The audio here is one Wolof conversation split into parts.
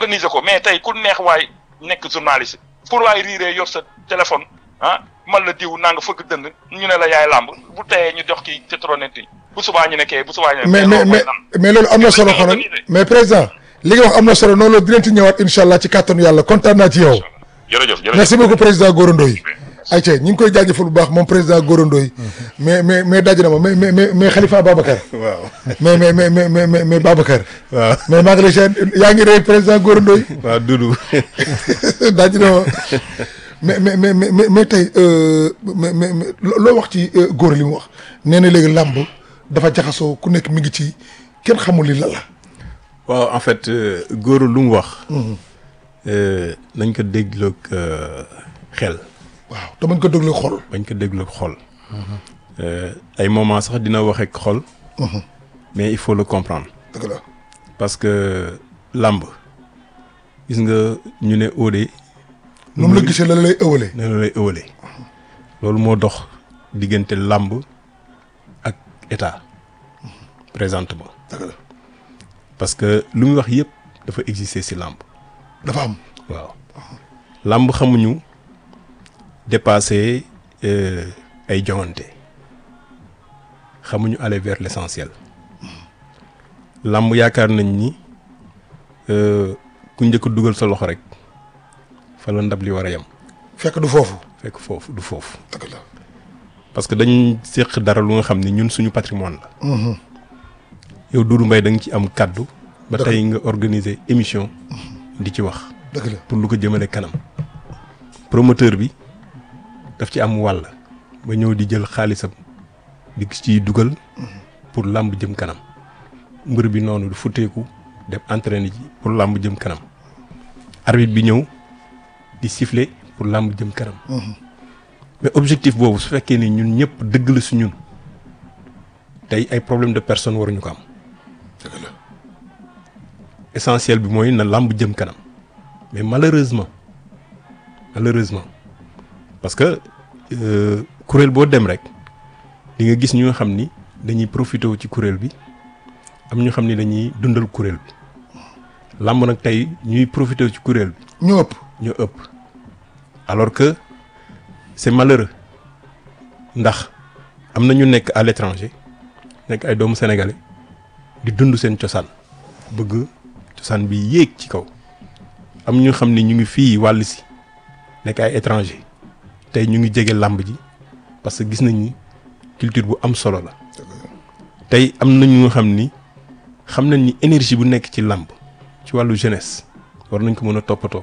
organiser ko mais tey ku neex waay nekk journaliste pour waay riiree yor sa téléphone ah man la diw naa nga fëgg dënd ñu ne la yaay làmb bu teyee ñu jox ki pétronet yi bu subaa ñu ne kee bu subaa ñu ne mais mais loolu mooy mais lan mais loolu am na solo xoolal mais président li nga wax am na solo noonu la dinañ ci ñëwaat incha allah ci kàttanu yàlla kontaan naa ci yow. jërëjëf jërëjëf merci beaucoup président Gora Ndoye ayca ñu ngi koy jaajëfal bu baax moom président Gora Ndoye mais mais mais daj na ma mais mais mais mais Khalifa Babacar waaw mais mais mais mais mais mais mais Babacar waaw mais maa ngi lay seen yaa ngi rey président Gora Ndoye waaw Doudou daj na ma mais mais mais mais mais tey euh, mais mais mais loo wax ci euh, Gora li mu wax nee na léegi làmb dafa jaxasoo ku nekk mi ngi ci kenn xamul li la la waaw en fait euh, Gora lu mu wax euh, nañ ko dégloog euh, xel waaw te bañ ko déglu xol bañ ko dégloog xol Euh, ay moment sax dina wax ak xol mais il faut le comprendre dëgg la parce que làmb gis nga ñu ne óode nu mu la gisee la la lay ëwalee ne la lay ëwale loolu moo dox diggante làmb ak état présentement dëgg la parce que lu muy wax yëpp dafa exister ci làmb dafa am waaw làmb xamuñu dépasser euh, ay joŋante xamuñu aller vers l'essentiel làmb yaakaar nañ ni euh, ku njëkk a dugal sa loxo rek fa la ndab li war a yem fekk du foofu fekk foofu du foofu dëgg la parce que dañ séq dara lu nga xam ni ñun suñu patrimoine la yow Doudou Mbaye da nga ci am kàddu ba Dëgg. tey nga organiser émission di ci wax dëgg la pour lu ko jëmale kanam promoteur bi daf ci am wàll ba ñëw di jël xaalisam di ciy dugal pour làmb jëm kanam mbër bi noonu du futteeku dem entraîner ji pour làmb jëm kanam arbitre bi ñëw di siffler pour làmb jëm kanam mais objectif boobu su fekkee ni ñun ñëpp dëgg la su ñun tey ay problème de personne waruñu ko am dëgg la essentiel bi mooy na làmb jëm kanam mais malheureusement malheureusement parce que euh, kuréel boo dem rek di nga gis ñu nga xam ni dañuy profité ci kuréel bi am ñu xam ni dañuy dundal kuréel bi làmb nag tey ñuy profité ci kuréel bi ñu ëpp ñu ëpp alors que c'est malheureux ndax am na ñu nekk à l'étranger nekk ay doomu sénégalais di dund seen cosaan bëgg cosaan bi yéeg ci kaw am ñu xam ni ñu ngi fii wàll si nekk ay étranger tey ñu ngi jege làmb ji parce que gis nañ ni culture bu am solo la tey am na ñu nga xam ni xam nañ ni énergie bu nekk ci làmb ci wàllu jeunesse war nañ ko mën a toppatoo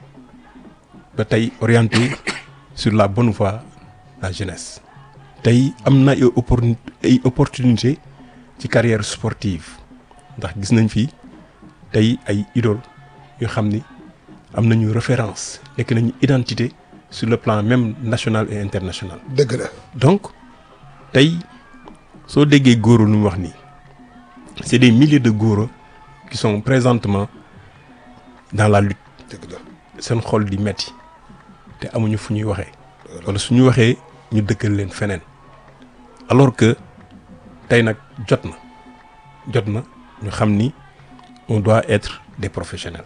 ba tey orienté sur la bonne voie la jeunesse tey am na ay opportun ay opportunité ci carrière sportive ndax gis nañ fi tey ay idole yoo xam ni am nañu référence nekk nañu identité sur le plan même national et international dëgg la donc tey soo déggee góoro lu mu wax nii c'est des milliers de góoro qui sont présentement dans la lutte dëgg la seen xol di metti te amuñu fu ñuy waxee wala suñu waxee ñu dëkkal leen feneen alors que tey nag jot na jot na ñu xam ni on doit être des professionnels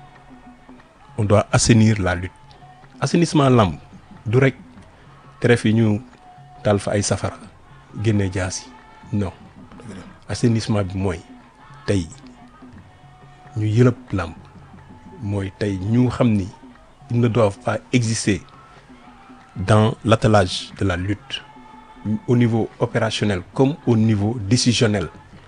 on doit assainir la lutte assainissement lamb du rek tref yi ñu taal fa ay safara génne jaas yi non assainissement bi mooy tey ñu yëlëb lamb mooy tey ñu xam ni ils ne doivent pas exister dans l'attelage de la lutte au niveau opérationnel comme au niveau décisionnel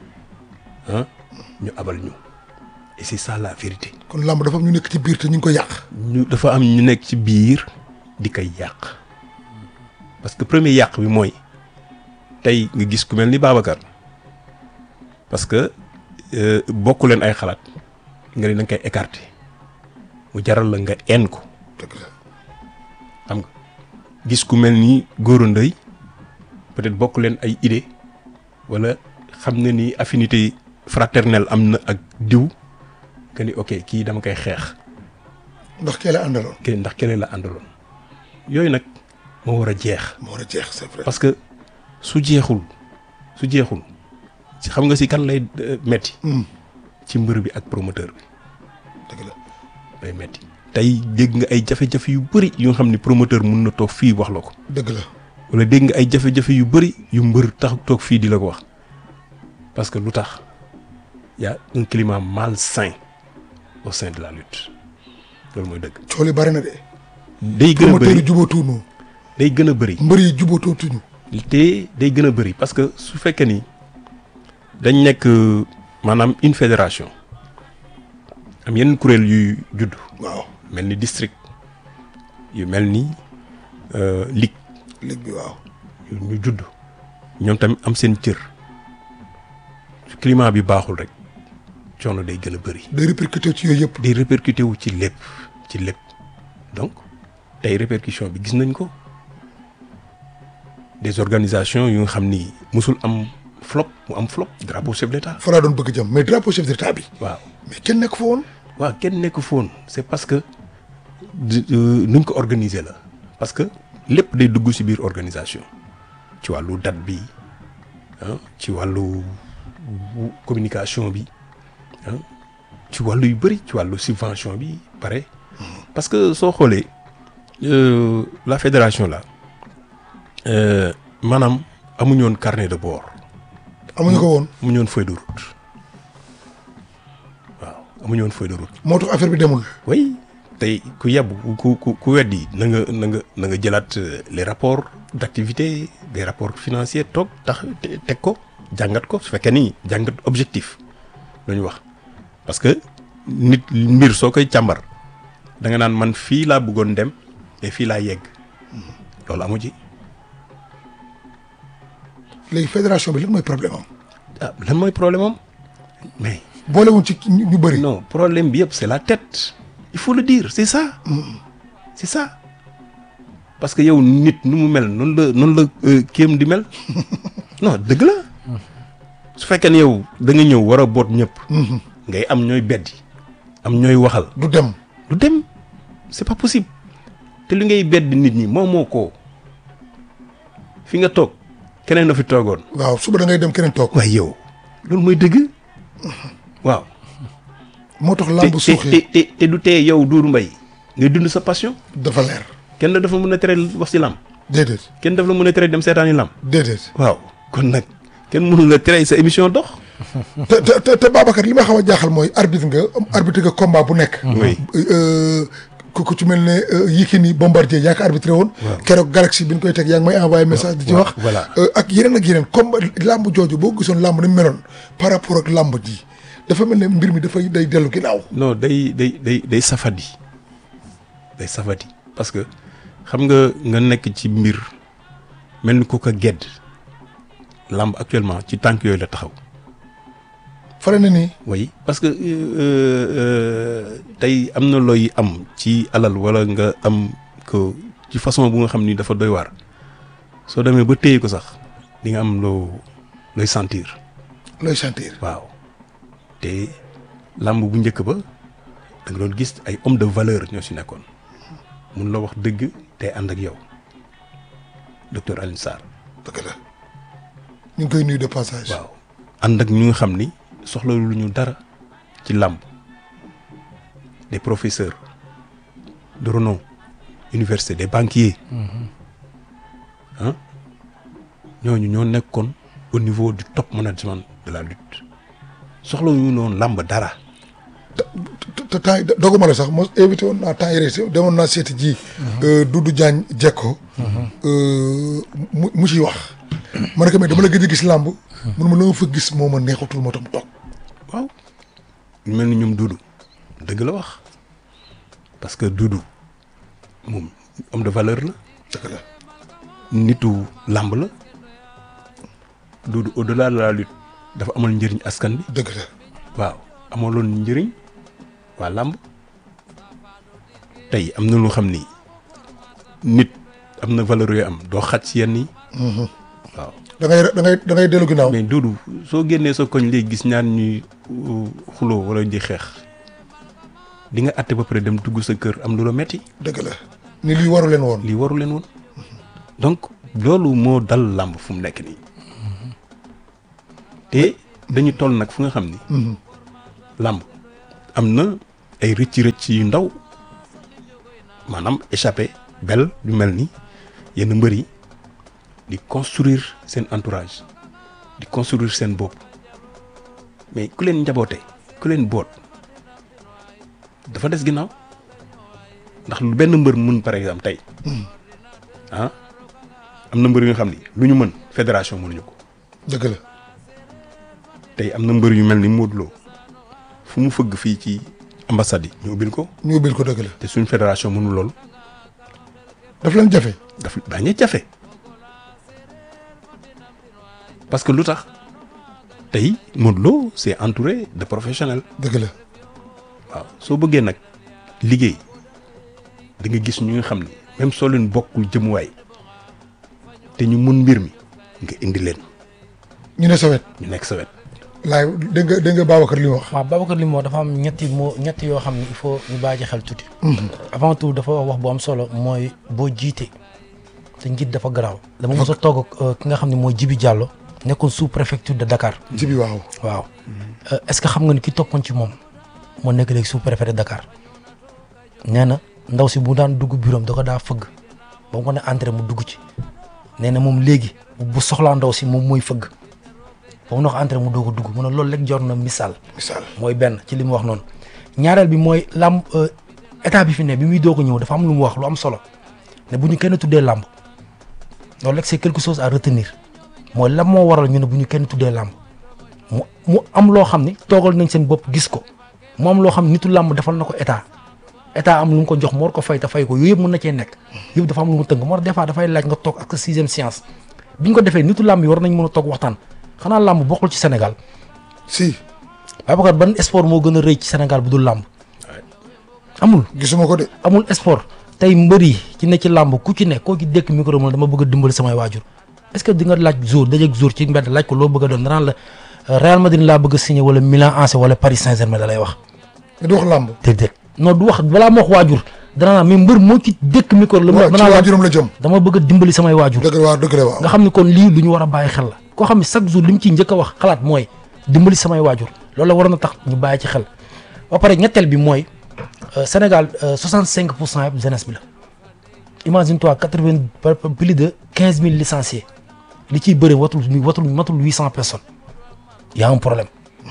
ah ñu abal ñu et c'est ça la vérité kon làmb dafa am ñu nekk ci biir te ñu ngi ko yàq ñu dafa am ñu nekk ci biir di koy yàq parce que premier yàq bi mooy tey nga gis ku mel ni Babacar parce que euh, bokku leen ay xalaat nga ni da nga koy écarter mu jaral la nga en ko dëgg la xam nga gis ku mel ni Gora Ndoye peut-être bokk leen ay idée wala xam na ni affinité fraternelle am na ak diw que ni ok kii dama koy xeex ndax kee la àndaloon kenn ndax keneen la àndaloon yooyu nag moo war a jeex moo war a jeex c'est vrai parce que su jeexul su jeexul ci xam nga si kan lay euh, metti Hmm. ci mbër bi ak promoteur bi dëgg la day metti tey dégg nga ay jafe-jafe yu bëri yu nga xam ni promoteur mun na toog fii wax la ko dëgg la wala dégg nga ay jafe-jafe yu bëri yu mbër tax toog fii di la ko wax parce que lu tax y a un climat malsain au sein de la lutte loolu mooy dëgg. cool yi bari na de day gën a promoteur yi bëri jubatuñu day gën a bëri mbër yi jubatootuñu te day gën a bëri parce que su fekkee ni dañ nekk euh, maanaam une fédération am yenn kuréel yuy judd waaw mel ni district yu mel ni euh, ligue ligue bi waaw yu ñu judd ñoom tamit am seen cër su climat bi baaxul rek coono day gën a bëri day répercuté ci yooyu yëpp day répercuté wu ci lépp ci lépp donc tey répercussion bi gis nañ ko des organisations yu nga xam ni musul am flop mu am flop drapeau chef d'état fa laa doon bëgg jëm mais drapeau chef d'état bi waaw mais kenn nekk fa woon waaw kenn nekk foon c'est parce que di- euh, nuñ ko organiser la parce que lépp day dugg ci biir organisation ci wàllu date bi ah ci wàllu wu- communication bi ah ci wàllu yu bëri ci wàllu subvention bi pare parce que soo xoolee euh, la fédération là euh, maanaam amuñu woon carnet de bord amuñu ko woon amuñu woon feuille de route waaw amuñu woon feuille de route. moo tax affaire bi demul oui tey ku yebb ku ku ku weddi na nga na nga na nga jëlaat euh, les rapports d'activité des rapports financiers toog tax te- teg ko jàngat ko su fekkee ni jàngat objectif lu ñu wax parce que nit mbir soo koy càmbar da nga naan man fii laa bëggoon dem et fii laa yegg loolu amu ci léegi fédération bi lan mooy problème am ah lan mooy problème am mais boolewuñ ci ñu ñu bëri non problème bi yëpp c'est la tête il faut le dire c'est ça c'est ça parce que yow nit nu mu mel noonu la noonu la euh, kéem di mel non dëgg la su fekkee ne yow da nga ñëw war a boot ñëpp ngay am ñooy beddi am ñooy waxal du dem du dem c'est pas possible te li ngay bedd nit ñi moom moo ko fi nga toog keneen na fi toogoon waaw suba da ngay dem keneen toog waaye yow loolu mooy dëgg waaw moo tax te làmb te suuxee te te du tee yow Doudou Mbaye ngay dund sa passion dafa leer kenn dafa mën a tere wax ci làmb déedéet kenn dafa la mën a tere dem seetaani làmb déedéet waaw kon nag kenn mënu la tere sa émission dox te te te te Babacar li ma xaw a jaaxal mooy arbitre nga arbitre nga combat bu nekk Oui. Euh, ku ku ci mel ne euh, Yékini Bombardier yaa ko arbitré woon keroog Galaxy bi ñu koy teg yaa ngi may envoyé message di ci waaw, wax voilà. Euh, ak yeneen ak yeneen combat làmb jooju boo gisoon làmb ni mu meloon par rapport ak làmb ji dafa mel ne mbir mi dafay day dellu ginnaaw non day day day day safadi day safadi parce que xam nga nga nekk ci mbir mel ni ku ko gedd làmb actuellement ci tànk yooyu la taxaw fare na nii oui parce que euh, euh, tey am na looy am ci alal wala nga am ko ci façon bu nga xam ni dafa doy waar soo demee ba téye ko sax di nga am loo looy sentir looy sentir waaw te làmb bu njëkk ba da nga doon gis ay homme de valeur ñoo si nekkoon mun la wax dëgg te ànd ak yow docteur Alioune Sarr dëgg la ñu ngi koy nuyu de passage waaw ànd ak ñu nga xam ni soxla lu ñu dara ci làmb des professeurs de renom université des banquiers ah ñooñu ñoo nekkoon au niveau du top management de la lutte soxla ñu noonu làmb dara te te temps yi doguma la sax mos invité woon naa temps yii rek demoon naa seeti ji. Doudou Diagne Jekko. mu mu ciy wax. ma ne ko mais dama la gëj a gis làmb. mun ma la ma fa gis moo ma neexatul moo tam toog. waaw ñu mel ni ñoom Doudou dëgg la wax parce que Doudou moom homme de valeur la dëgg la nitu làmb la Doudou au-delà de la lutte dafa amal njëriñ askan bi dëgg la waaw amaloon njëriñ waa làmb tey am na lu xam ni nit am na valeur yooyu am doo xaj ci yenn yi waaw da ngay da ngay da ngay dellu ginnaaw. mais Doudou soo génnee sa koñ léegi gis ñaan ñuy uh, xuloo wala di xeex di nga àtte ba pare dem dugg sa kër am lu la metti dëgg la ni lii waru leen woon. lii waru leen woon donc loolu moo dal làmb fu mu nekk nii te dañu toll nag fu nga xam ni làmb am na ay rëcc rëcc yu ndaw maanaam échappé bel yu mel ni yenn mbër yi di construire seen entourage di construire seen bopp mais ku leen njaboote ku leen boot dafa des ginnaaw ndax lu benn mbër mun par exemple tey ah am na mbër yu nga xam ni lu ñu mën fédération mënuñu ko dëgg la tey am na mbër yu mel ni Modou Lo fu mu fëgg fii ci ambassade yi ñu ubbil ko ñu ubbil ko dëgg la te suñ fédération mënul loolu daf leen jafe daf bañ a jafe parce que lu tax tey Modou Lo c'est entouré de professionnels dëgg la waaw soo bëggee nag liggéey da nga gis ñu nga xam ni même soo leen bokkul jëmuwaay te ñu mun mbir mi nga indi leen ñu ne sa wet ñu nekk sa wet laay dégg nga dégg nga Babacar li mu wax waaw Babacar li mu wax dafa am ñetti moo ñetti yoo xam ne il faut ñu bàyyi ci xel tuuti. avant tout dafa wax wax bu am solo mooy boo jiite te njiit dafa garaaw. dama mos a toog ak euh, ki nga xam ne mooy Jibi Diallo nekkoon sous préfecture de Dakar. jibi waaw waaw Euh, est-ce que xam nga ni ki toppoon ci moom moo nekk léegi sous préfet de Dakar nee na ndaw si bu daan dugg bureau am da ko daa fëgg ba mu ko ne entré mu dugg ci nee na moom léegi bu soxlaa ndaw si moom mooy fëgg ba mu ne ko entré mu doog a dugg mu ne loolu rek jor na misaal. misaal mooy benn ci li mu wax noonu ñaareel bi mooy làmb euh, état bi fi ne bi muy doog a ñëw dafa am lu mu wax lu am solo ne bu ñu kenn tuddee làmb loolu rek c'est quelque chose à retenir mooy lan moo waral ñu ne bu ñu kenn tuddee làmb mu mu am loo xam ni toogal nañ seen bopp gis ko mu am loo xam ne nitu làmb defal na ko état état am lu mu ko jox moo war ko fay te fay ko yooyu yëpp mën na cee nekk yëpp dafa am lu mu tënk moo tax des fois dafay laaj nga toog ak sa sixième science bi ñu ko defee nitu làmb yi war nañ mën a toog waxtaan xanaa làmb bokkul ci Sénégal si Babacar ban sport moo gën a rëy ci Sénégal bu dul làmb amul gisuma ko de amul sport tey mbër yi ci ne ci làmb ku ci ne koo ci dékk micro mu ne dama bëgg a dimbali samay waajur est-ce que di nga laaj jour dajeeg jour ci mbedd laaj ko loo bëgg a doon danaan la euh, Real Madrid laa bëgg a signé wala Milan AC wala Paris Saint-Germain da lay wax mais du wax làmb déedéet non du wax balaa ma wax waajur danaa mais mbër moo ci dékk micro la waaw ci danaa la waajuram la jëm dama bëgg a dimbali samay waajur dëgg la waaw dëgg la waaw nga xam ne kon lii lu ñu war a bàyyi xel la koo xam ne chaque jour li mu ciy njëkk a wax xalaat mooy dimbali samay waajur loolu la waroon a tax ñu bàyyi ci xel ba pare ñetteel bi mooy euh, Sénégal euh, 65 pour cent yëpp jeunesse bi la imagine toi 80 par- par- plus de 15 000 licenciés li ciy bëri watul watul matul 800 personnes y a un problème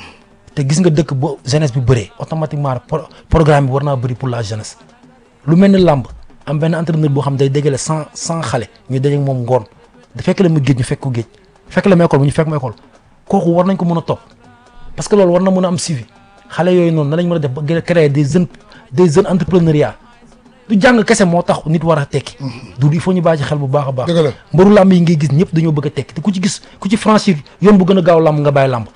te gis nga dëkk bo jeunesse bi bëree automatiquement pro- programme bi war naa bëri pour la jeunesse lu mel ni làmb am benn entraîneur boo xam day dégale cent cent xale ñu daje ak moom ngoon da fekk la mu géej ñu fekk ko géej fekk la mu école bu ñu fekk mu école kooku war nañ ko mën a topp parce que loolu war na mën a am suivi xale yooyu noonu nan lañ mën a def ba gën a créer des jeunes des jeunes entrepreneuriat du jàng kese moo tax nit war a tekki du il faut ñu bàyyi ci xel bu baax a baax dëgg la mbaru làmb yi ngay gis ñëpp dañoo bëgg a tekki te ku ci gis ku ci franchir yoon bu gën a gaaw làmb nga bàyyi làmb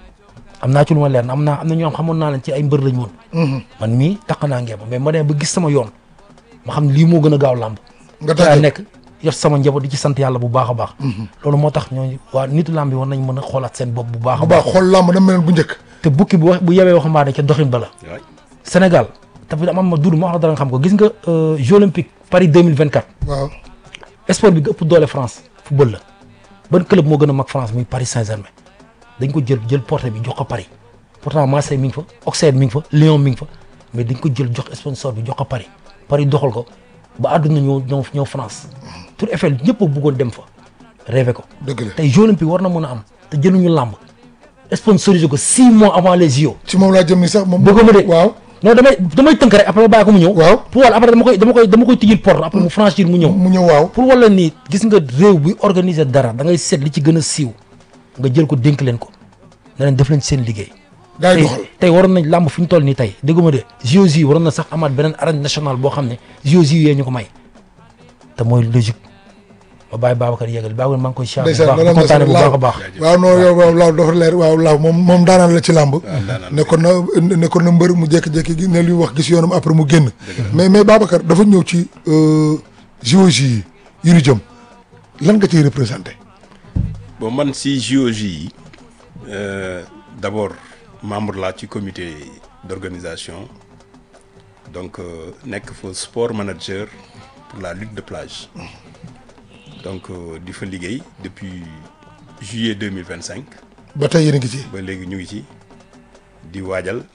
am naa ci lu ma leer am naa am na ñoo xam xamoon naa leen ci ay mbër lañ woon man mii taq naa ngeem mais ma demee ba gis sama yoon ma xam ne lii moo gën a gaaw làmb nga daa tàggat nekk yor sama njaboot di ci sant yàlla bu baax a baax loolu moo tax ñooñu waa nitu làmb yi war nañ mën a xoolaat seen bopp bu baax a bu baax baax xool làmb dama mel bu njëkk te bukki bu wax bu yewee waxambaane ca doxin ba la Sénégal dafa am ma duud ma wax la dara nga xam ko gis nga euh, Jeux olympiques Paris 2024 waaw sport bi ëpp doole France football la ban club moo gën a mag France muy Paris Saint-Germain dañ ko jël jël porte bi jox ko Paris pourtant Marseille mi ngi fa Auxerre mi ngi fa Lyon mi ngi fa mais dañ ko jël jox sponsor bi jox ko Paris Paris doxal ko ba àdduna ñëw ñëw ñëw France Tour Eiffel ñëpp a bëggoon dem fa rêvé ko dëgg la tey Jeux olympiques war na mën a am te jëluñu làmb sponsorisé ko six mois avant les JO ci moom laa jëm ni sax moom bëgg ma de waaw non damay damay tënk rek après ma bàyyi ko mu ñëw waaw pour wala après dama koy dama koy dama koy tijjil porte après mu franchir mu ñëw mu ñëw waaw pour wala nii gis nga réew buy organiser dara da ngay seet li ci gën a siiw nga jël ko dénk leen ko ne leen def leen seen liggéey. gaa yi tey doxal tey waroon nañ làmb fi ñu toll nii tey dégguma de JOJ yi waroon na sax amaat beneen arène nationale boo xam ne JOJ yee ñu ko may te mooy logique ma bàyyi Babacar yéegal Babacar maa ngi koy siyaar bu ndeysaan baax loolu am na kontaane bu solo baax a baax waaw non yow waaw laaw dafa leer waaw laaw moom moom daanaan la ci làmb nekkoon na nekkoon na mbër mu jékki-jékki gi ne luy wax gis yoonam après mu génn mais mais Babacar dafa ñëw ci JOJ yi yu ñu jëm lan nga ciy représenté bon man si JOJ yi euh, d'abord membre laa ci comité d'organisation donc euh, nekk fa sport manager pour la lutte de plage donc euh, di fa liggéey depuis juillet 2025 ba tey yéen a ngi ci ba léegi ñu ngi ci di waajal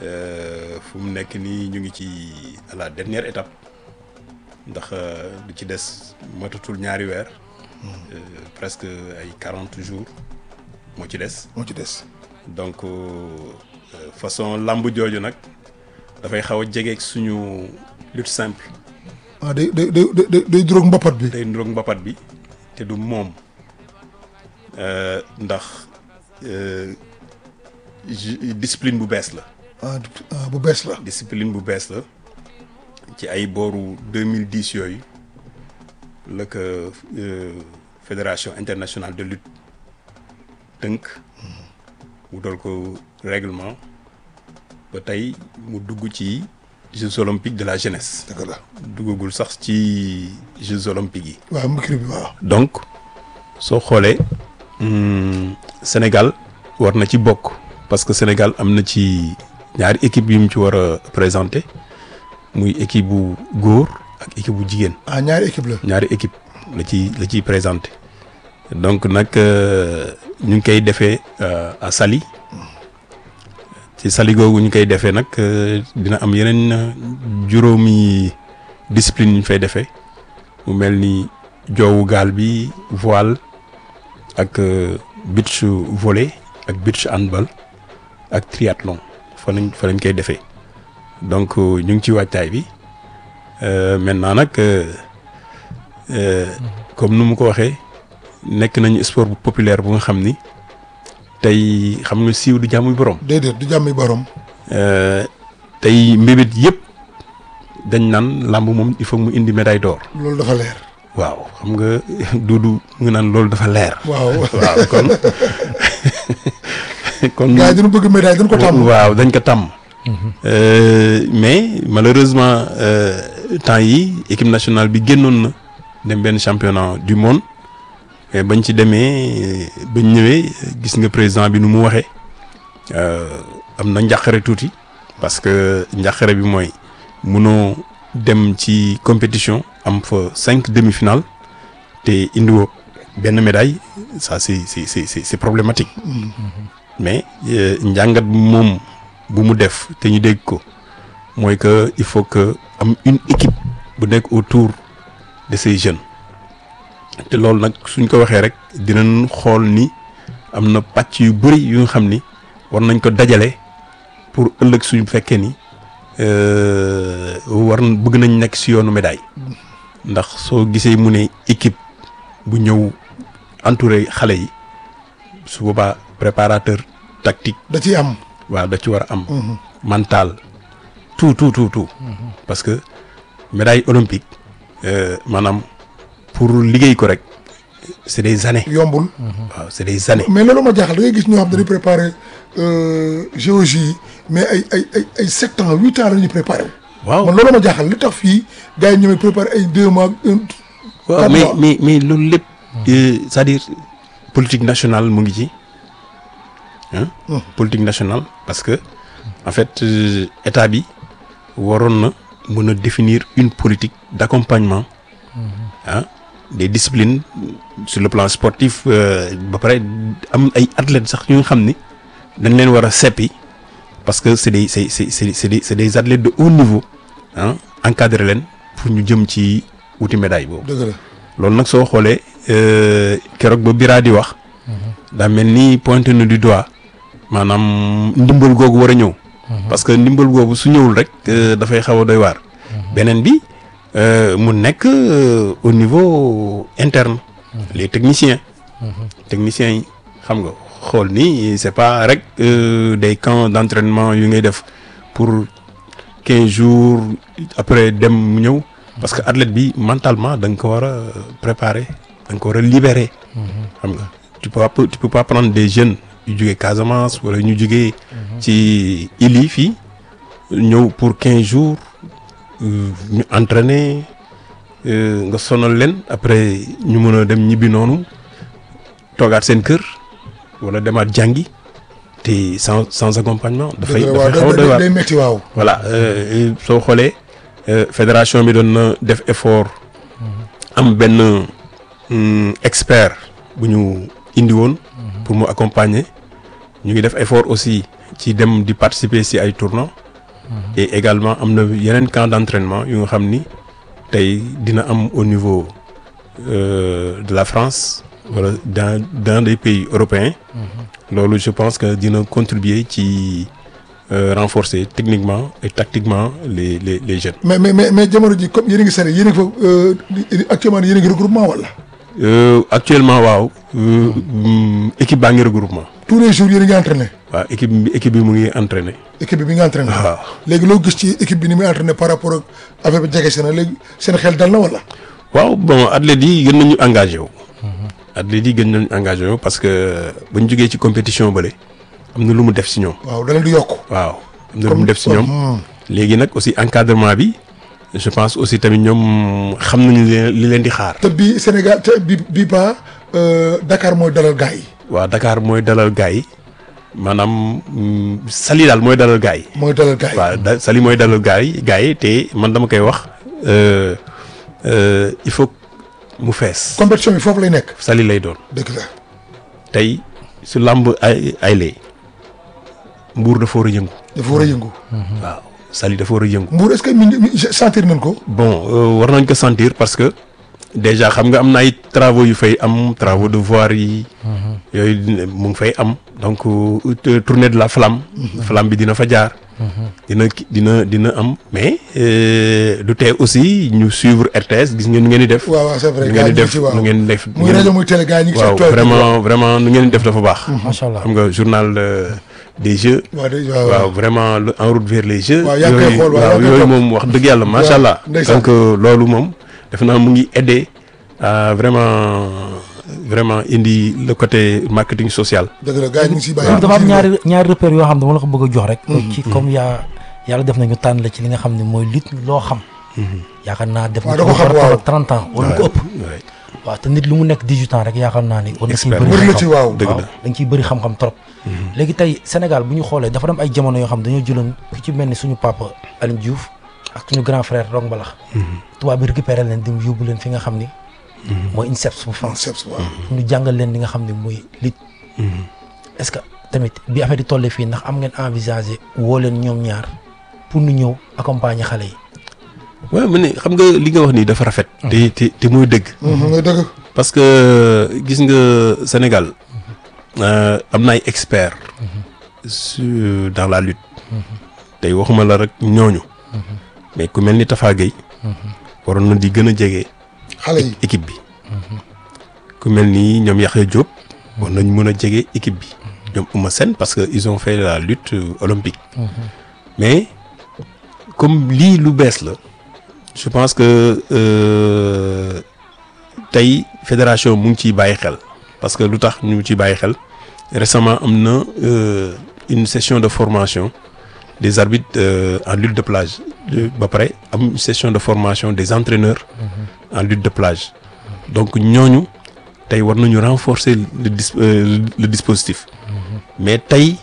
Euh, fu mu nekk nii ñu ngi ci à la dernière étape ndax euh, lu ci des matatul ñaari weer euh, presque ay quarante jours moo ci des moo ci des donc euh, façon lamb jooju nag dafay xaw a jegeeg suñu lutte simple ah day day day day day juróog mbappat bi day niroog mbapat bi te du moom euh, ndax euh, ju- discipline bu bees la ah du- ah, bu bees la discipline bu bees la ci ay booru 2010 yooyu la ko euh, fédération internationale de lutte tënk wutal ko règlement ba tey mu dugg ci Jeux olympiques de la jeunesse dëgg la duggagul sax ci Jeux olympiques yi waaw micro bi waaw donc soo xoolee hum, Sénégal war na ci bokk parce que Sénégal am na ci ñaari équipe yu mu ci war a présenter muy équipe bu góor ak équipe bu jigéen ah ñaari équipe la ñaari équipe la ci la ciy présenter donc nag euh, ñu ngi koy defee euh, à Saly ci Saly googu ñu koy defee nag euh, dina am yeneen euh, juróomi discipline yu ñu fay defee mu mel ni joowu gaal bi voile ak euh, beach volley ak beach handball ak triathlon fa lañ fa lañ koy defee donc euh, ñu ngi ci waajtaay bi euh, maintenant nag euh, euh, comme nu mu ko waxee nekk nañu sport bu populaire bu nga xam ni tey xam nga siiw du jàmmuy borom. déedéet du jàmmi borom Euh, tey mbébét yëpp dañ naan làmb moom il faut mu indi médaille d'or loolu dafa leer waaw xam nga duudu nga naan loolu dafa leer. waaw waaw kon kon. gars yi dañu bëgg médaille dañu ko tàmm waaw dañ ko tàmm. Euh, mais malheureusement euh, temps yi équipe nationale bi génnoon na dem benn championnat du monde mais bañ ci demee bañ ñëwee gis nga président bi nu mu waxee euh, am na njàqare tuuti parce que njàqare bi mooy munoo dem ci compétition am fa cinq demi-finales te indiwoo benn médaille ça c'est c'est c'est c'est c'est problématique. mais euh, njàngat moom bu mu def te ñu dégg ko mooy que il faut que am une équipe bu nekk autour de ces jeunes te loolu nag suñ ko waxee rek dinañ xool ni am na pàcc yu bëri yu nga xam ni war nañ ko dajale pour ëllëg suñu fekkee ni euh, war n- bëgg nañ nekk si yoonu médaille ndax soo gisee mu ne équipe bu ñëw entouré xale yi su boobaa préparateur tactique da ciy am waaw da ci war a am mental tout tout tout tout parce que médaille olympique euh, maanaam pour liggéey ko rek c'est des années yombul waaw c'est des années mais loolu ma jaaxal da ngay gis ñoo xam dañuy préparer euh, géologie yi mais ay ay ay ay sept ans huit ans la ñuy préparer waaw man loolu ma jaaxal li tax fii gars yi ñoomay préparer ay deux mois un waaw quatre mais mois. mais mais loolu lépp euh, c'est-à-dire politique nationale mu ngi ci hein politique nationale parce que en fait euh, état bi waroon na mën a définir une politique d'accompagnement ah des disciplines sur le plan sportif euh, ba pare am ay athlètes sax yu nga xam ni dañ leen war a seppi parce que c'est des c'est c'est c'est c'est des c'est des athlètes de haut niveau ah encadré leen pour ñu jëm ci wuti médaille boobu. dëgg la loolu nag soo xoolee euh, keroog ba Bira di wax daa mel ni pointé na du doigt maanaam ndimbal googu war a ñëw. parce que ndimbal googu su ñëwul rek euh, dafay xaw a doy waar. beneen bi euh, mu nekk euh, au niveau interne. les techniciens. techniciens yi xam nga xool ni c'est pas rek euh, des camps d'entraînement yu ngay def pour quinze jours après dem mu ñëw. parce que athlète bi mentalement da nga ko war a préparer da nga ko war a libérer. xam nga tu peux pas tu peux pas prendre des jeunes yu jugee Casamance wala ñu jugee. ci île yi fii ñëw pour quinze jours euh, ñu entraîner euh, nga sonal leen après ñu mën a dem ñibbi noonu toogaat seen kër wala demaat jàngi te sans sans accompagnement. dafay dëgg la dafay xaw a waaw doy day waar day métti waaw voilà euh, soo xoolee euh, fédération bi doon na def effort am benn hum, expert bu ñu indi woon pour mu accompagner ñu ngi def effort aussi ci dem di participer si ay tournois et également am na yeneen camp d'entraînement yu nga xam ni tey dina am au niveau euh, de la France wala dans dans des pays européens loolu je pense que dina contribuer ci euh, renforcer techniquement et tactiquement les les les jeunes. mais mais mais mais jamono ji comme yéen a ngi sare yéen a ngi fa euh, actuellement yéen a ngi regroupement wala Euh, actuellement waaw euh, mm, équipe baa ngi regroupement tous les jours yéen a ngi entraîné waaw équipe bi équipe bi mu ngi entraîné équipe bi mi ngi entraîné waaw léegi loo gis ci équipe bi ni muy entraîné par rapport ak affaire bi jege si na léegi seen xel dal na wala waaw bon athlètes yi gën nañu engagé wu athlètes yi gën nañu engagé wu parce que bañ jógee ci compétition bële am na lu mu def si ñoom waaw da leen di yokk waaw am na lu mu def si ñoom léegi nag aussi encadrement bi je pense aussi tamit ñoom xam nañu li leen li leen di xaar te bii Sénégal te bi bii ba Dakar mooy dalal gars yi waaw Dakar mooy dalal gars yi maanaam mm, Saly daal mooy dalal gars yi mooy dalal gars yi waaw da Saly mooy dalal gars yi gars yi te man dama koy wax euh, euh, il faut que mu fees compétition bi foofu lay nekk Saly lay doon dëgg la tey su làmb ay ay lee mbuur dafa war a yëngu dafa war a yëngu waaw Saly dafa war a yëngu Mbour est-ce que mi ngi mi- sentir nañ ko bon euh, war nañ ko sentir parce que déjà xam nga am na ay travaux yu fay am travaux de voirie yi yooyu dina- mu ngi fay am donc euh, te- tournée de la flamme flamme bi dina fa jaar dina ki- dina dina am mais euh, du tee aussi ñu suivre RTS gis ngeen nu ngeen di def waaw waaw c'est vrai nu gars ngeen yi ñu ngi di def ci waaw nu ngeen di def muy rajo muy télé gars yi ñu ngi waaw ci tool vraiment vraiment nu ngeen di def dafa baax macha allah xam nga journal euh, des jeux waaw de- waaw waaw vraiment le- en route vers les jeux Waaw, yaa ngi koy yooyu xool, waaw, yaa waaw ngi koy yooyu topp. moom wax dëgg yàlla macha allah ndeysaan. donc euh, loolu moom def naa mu ngi aider à vraiment vraiment indi le côté marketing social dëgg la gars yi ñu ngi siy bàyyi dafa am ñaari ñaari repères yoo xam ne dama la ko bëgg a jox rek. ci comme yaa yàlla def nañu tànn la ci li nga xam ne mooy lutte loo xam. yaakaar naa def waaw nga da ko ko xam, war a waaw. toll 30 ans wala lu ko ëpp. Ouais. waaw te nit lu mu nekk 18 ans rek yaakaar naa ni. war na ciy Expert. bëri bëri na xam-xam. ci waaw dëgg waaw la da nga ciy bëri xam-xam trop. léegi tey Sénégal bu ñu xoolee dafa dem ay jamono yoo xam dañoo jëloon ku ci mel ni suñu papa Alioune Diouf ak suñu grand frère Rong Balax. tubaab bi récupéré leen dem yóbbu leen fi nga xam ni. mooy INSEPS bu France. concept waaw ñu jàngal leen li nga xam ne mooy lutte. est-ce que tamit bi affaire yi tollee fii ndax am ngeen envisager woo leen ñoom ñaar pour ñu ñëw accompagner xale yi. waaw mu ne xam nga li nga wax nii dafa rafet te te te mooy dëgg nga dëgg parce que gis nga Sénégal euh, am na ay experts su dans la lutte tey waxuma la rek ñooñu mais ku mel ni Tafa Gueye waroon na di gën a jege xale yi équipe bi ku mel ni ñoom Yaxya Diop war nañ mën a jege équipe bi ñoom Ouma Sène parce que ils ont fait la lutte euh, olympique mais comme lii lu bees la je pense que euh, tey fédération mu ngi ciy bàyyi xel parce que lu tax ñu ngi ciy bàyyi xel récemment am na euh, une session de formation des arbitres euh, en lutte de plage Euh, ba pare am une session de formation des entraîneurs en lutte de plage donc ñooñu tey war nañu renforcer le dis euh, le dispositif mais tey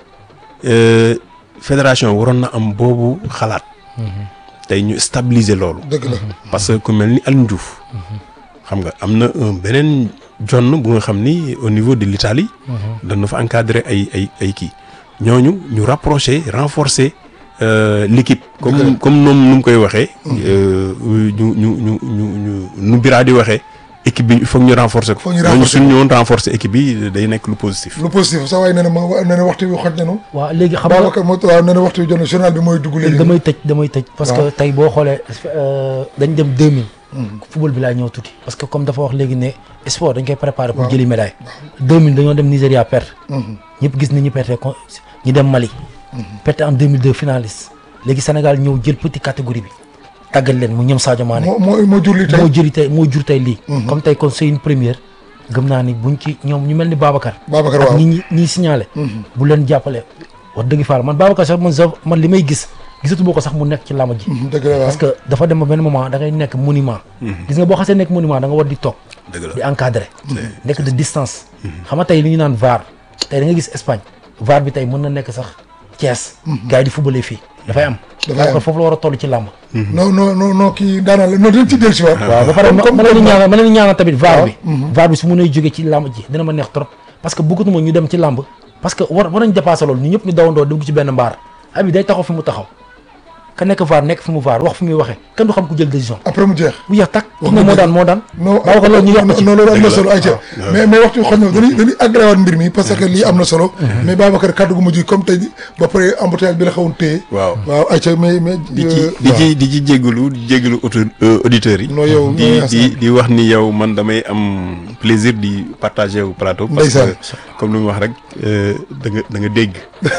euh, fédération waroon na am boobu xalaat tey ñu stabiliser loolu dëgg la parce que ku mel ni Alioune Diouf xam nga am na un beneen jonn bu nga xam ni au niveau de l'Italie dana fa encadrer ay ay ay kii ñooñu ñu rapprocher renforcer euh, l'équipe comme comme noom nu mu koy waxee euh, ñu ñu ñu ñu ñu nu biraa di waxee équipe bi il faut que ñu renforcer ko Faut ñu ñooñu renforcer suñ ñëwoon renforcer équipe bi day nekk lu positif lu positif sa waay nee na ma nee na waxtu bi xoj nañu waaw léegi xam nga Babacar moo waaw nee na waxtu bi jot na journal bi mooy dugg léegi damay tëj damay tëj. parce que waaw. tey boo xoolee euh, dañ dem 2000. football bi laa ñëw tuuti. parce que comme dafa wax léegi ne sport dañ koy préparer pour Waaw. jëli médaille. 2000 dañoo dem Nigéria perte. ñëpp gis ni ñu perte ko ñu dem Mali. perte en 2002 finaliste. léegi Sénégal ñëw jël petit catégorie bi. tàggat leen mu ñoom Sadio Mané. moo moo moo jur li tey moo jëri tey moo jur tey lii. comme tey kon c'est une première. gëm naa ni buñ ci ñoom ñu mel ni Babacar. Babacar ak waaw ñi ñi ñiy signalé. bu leen jàppale wax dëgg faal man Babacar sax man sax man li may gis gisatu boo ko sax mu nekk ci làmb ji. dëgg la waaw parce que dafa dem ba benn moment da ngay nekk monument. gis nga boo xasee nekk monument da nga war di toog. dëgg la di encadré. nekk de distance. xam nga tey li ñu naan VAR tey da nga gis Espagne VAR bi tey mën na nekk sax Thiès. gars yi di footballé fii dafay am. Dafay am. Babacar foofu la war a toll ci làmb. non non non non kii daanaka la non dañ ci dellu si waat waaw ba pare ma comme ma leen di ñaanal ma leen di ñaanal tamit VAR waaw. bi. VAR bi su mënee jógee ci làmb ji dina ma neex trop parce que bëggatuma ñu dem ci làmb parce que war war nañ dépassé loolu ñu ñëpp ñu dawandoo dugg ci benn mbaar abi day taxaw fi mu taxaw ka nekk vaar nekk fi mu vaar wax fi muy waxee kenn du xam ku jël décision après mu jeex bu jeex tak ki Wax ne nga moo dëgg. daan moo daan non baaw ko loolu ñu yokk ci non loolu am na Dëgg la. solo ayca mais mais waxtu xoj na dañuy dañuy agréé waat mbir mi parce que lii am na solo mais Babacar kaddu gu mujj comme tey ba pare embouteillage bi la xawoon téye waaw waaw ayca mais mais di ci euh, di waaw. ci di ci jéggalu di jéggalu auto auditeurs yi. Non, yow, di non, di di wax ni yow man damay am plaisir di partager au plateau. parce Ndeysaan. que comme lu mu wax rek euh, da nga da nga dégg.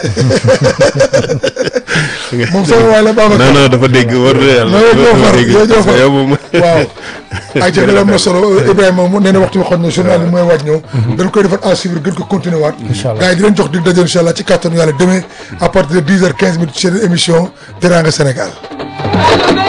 moom sama waay la Babacar non non dafa dégg war na yàlla. Non, yow ñoo dafa far, dégg yow ñoo parce que far. yow moom. waaw ayca loolu am na solo Ibrahima mu nee na waxtu bi xoj na journal bi mooy waaj ñëw dañ koy defar à suivre gën ko continuer waat Incha allah. gars yi di leen jox dig daje incha allah ci kàttanu yàlla demain à partir de dix heures quinze minutes ci seen émission Teranga Sénégal